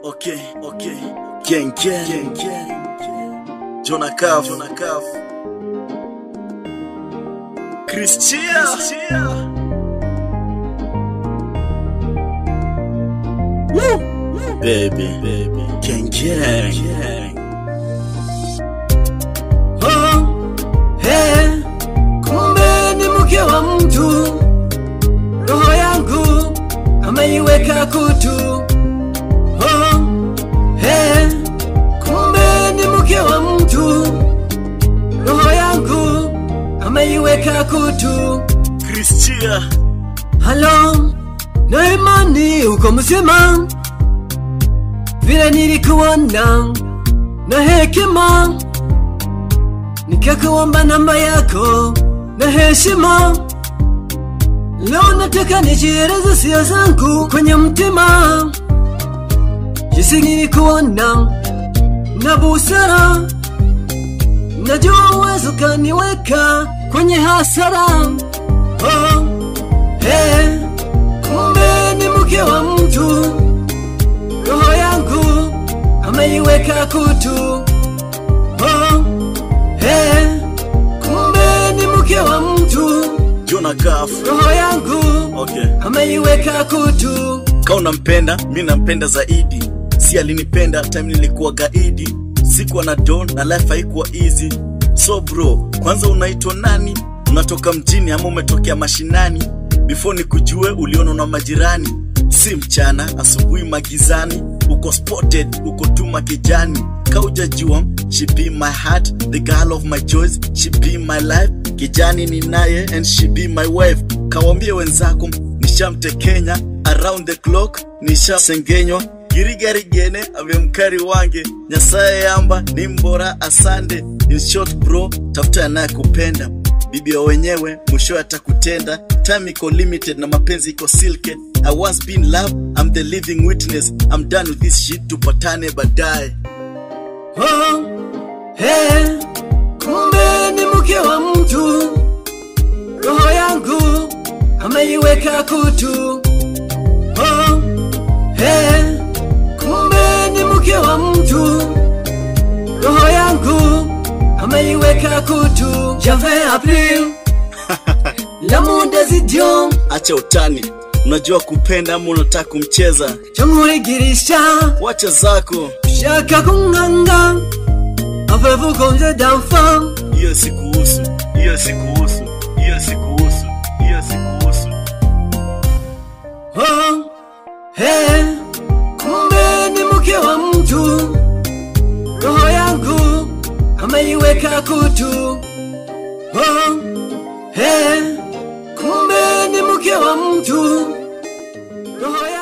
okay, okay. Gang, gang, gang. Jonah Caf, Jonah Caf. Christia. Woo. Baby, baby. Gang, gang, gang. Oh, hey, kumbe ni mke wa mtu, roho yangu ameiweka kutu. Oh, hey, kumbe ni mke wa mtu, roho yangu ameiweka kutu. Christia. Halo, na imani uko mzima, vile nilikuona na hekima nikakuomba namba yako na heshima. Leo nataka nijieleze sia zangu kwenye mtima, jinsi nilikuona na busara, najua uwezo kaniweka kwenye hasara. Oh, hey, kumbe ni mke wa mtu, roho yangu ameiweka kutu. Oh, hey, kumbe ni mke wa mtu, Jonah Caf. roho yangu Okay. ameiweka kutu. Ka unampenda, mi nampenda zaidi. Si alinipenda time nilikuwa gaidi, sikuwa na don na life haikuwa easy. So bro, kwanza unaitwa nani? Unatoka mjini ama umetokea mashinani? Before nikujue uliona na majirani, si mchana, asubuhi magizani, uko spotted, uko tuma kijani. Kaujajua, she be my heart, the girl of my choice, she be my life. Kijani ni naye and she be my wife. Kawambie wenzako nishamtekenya around the clock nishasengenywa girigarigene avemkari wange nyasaye yamba ni mbora asande in short bro tafuta anayekupenda bibi wa wenyewe mwisho atakutenda time iko limited na mapenzi iko silke i once been love i'm the living witness i'm done with this shit tupatane baadaye Oh, hey, kumbe ni mke wa mtu, roho yangu ameiweka kutu. Oh, hey, kumbe ni mke wa mtu, roho yangu ameiweka kutu. J'avais appris l'amour des idiots, acha utani unajua kupenda ama unataka kumcheza chamwigirisha wacha zako shaka kunganga, avez-vous compté d'enfants? hiyo sikuhusu hiyo sikuhusu hiyo sikuhusu hiyo sikuhusu Oh, hey, kumbe ni mke wa mtu, roho yangu ameiweka kutu. Oh, hey, kumbe ni mke wa mtu, roho